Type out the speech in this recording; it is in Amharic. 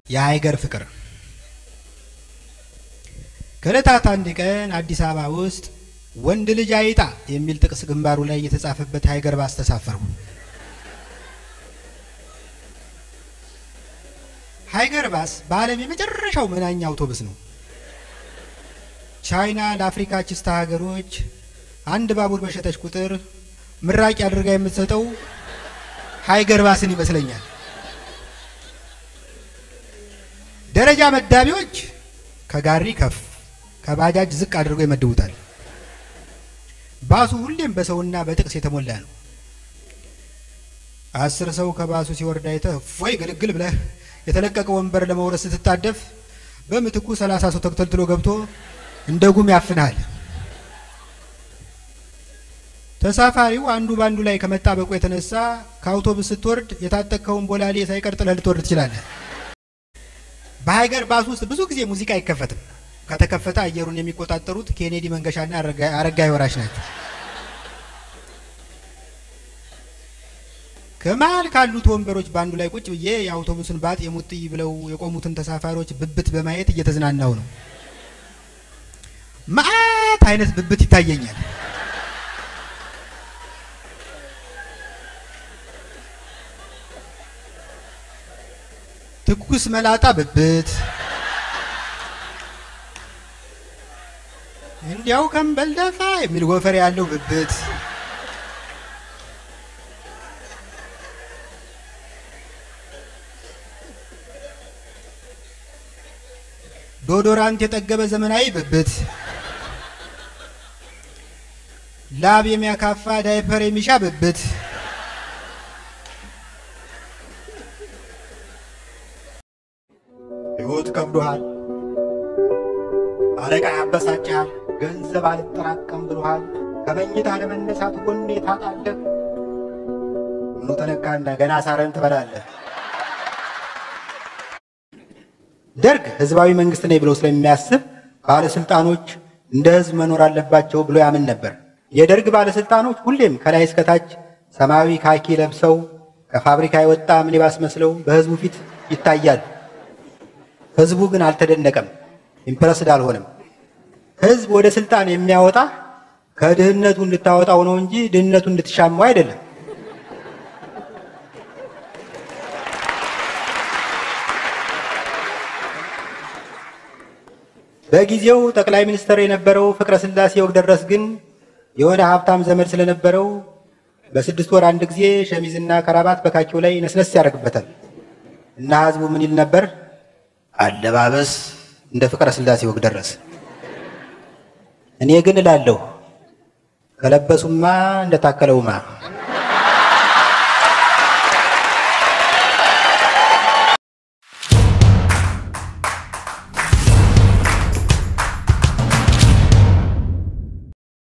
የሀይገር ፍቅር ከዕለታት አንድ ቀን አዲስ አበባ ውስጥ ወንድ ልጅ አይጣ የሚል ጥቅስ ግንባሩ ላይ የተጻፈበት ሀይገር ባስ ተሳፈሩ። ሀይገር ባስ በዓለም የመጨረሻው መናኛ አውቶቡስ ነው። ቻይና ለአፍሪካ ችስታ ሀገሮች አንድ ባቡር በሸጠች ቁጥር ምራቂ አድርጋ የምትሰጠው ሀይገር ባስን ይመስለኛል። ደረጃ መዳቢዎች ከጋሪ ከፍ ከባጃጅ ዝቅ አድርገው ይመድቡታል። ባሱ ሁሌም በሰውና በጥቅስ የተሞላ ነው። አስር ሰው ከባሱ ሲወርድ አይተህ እፎይ ግልግል ብለህ የተለቀቀ ወንበር ለመውረስ ስትታደፍ በምትኩ ሰላሳ ሰው ተክተልትሎ ገብቶ እንደ ጉም ያፍናል። ተሳፋሪው አንዱ ባንዱ ላይ ከመጣበቁ የተነሳ ከአውቶቡስ ስትወርድ የታጠቅከውን ቦላሌ ሳይቀር ጥለህ ልትወርድ ትችላለህ። በሀይገር ባስ ውስጥ ብዙ ጊዜ ሙዚቃ አይከፈትም። ከተከፈተ አየሩን የሚቆጣጠሩት ኬኔዲ መንገሻና አረጋይ ወራሽ ናቸው። ከመሀል ካሉት ወንበሮች በአንዱ ላይ ቁጭ ብዬ የአውቶቡስን ባጥ የሙጥይ ብለው የቆሙትን ተሳፋሪዎች ብብት በማየት እየተዝናናው ነው። መዓት አይነት ብብት ይታየኛል። ትኩስ መላጣ ብብት፣ እንዲያው ከንበል ደፋ የሚል ጎፈር ያለው ብብት፣ ዶዶራንት የጠገበ ዘመናዊ ብብት፣ ላብ የሚያካፋ ዳይፐር የሚሻ ብብት ሕይወት ከብዶሃል፣ አለቃ ያበሳጭሃል፣ ገንዘብ አልጠራቀም ብሎሃል፣ ከመኝታ ለመነሳት ጎኔ ታጣለህ። ምኑ ተነካና ገና ሳረን ትበላለህ። ደርግ ህዝባዊ መንግስት ነኝ ብለው ስለሚያስብ ባለስልጣኖች እንደ ህዝብ መኖር አለባቸው ብሎ ያምን ነበር። የደርግ ባለስልጣኖች ሁሌም ከላይ እስከታች ሰማያዊ ካኪ ለብሰው ከፋብሪካ የወጣ ሚኒባስ መስለው በህዝቡ ፊት ይታያሉ። ህዝቡ ግን አልተደነቀም፣ ኢምፕረስድ አልሆነም። ህዝብ ወደ ስልጣን የሚያወጣ ከድህነቱ እንድታወጣው ነው እንጂ ድህነቱ እንድትሻማው አይደለም። በጊዜው ጠቅላይ ሚኒስትር የነበረው ፍቅረ ስላሴ ወግደረስ ግን የሆነ ሀብታም ዘመድ ስለነበረው በስድስት ወር አንድ ጊዜ ሸሚዝና ከራባት በካኪው ላይ ነስነስ ያደርግበታል እና ህዝቡ ምን ይል ነበር? አለባበስ እንደ ፍቅረ ስላሴ ወግደረስ። እኔ ግን እላለሁ ከለበሱማ እንደታከለውማ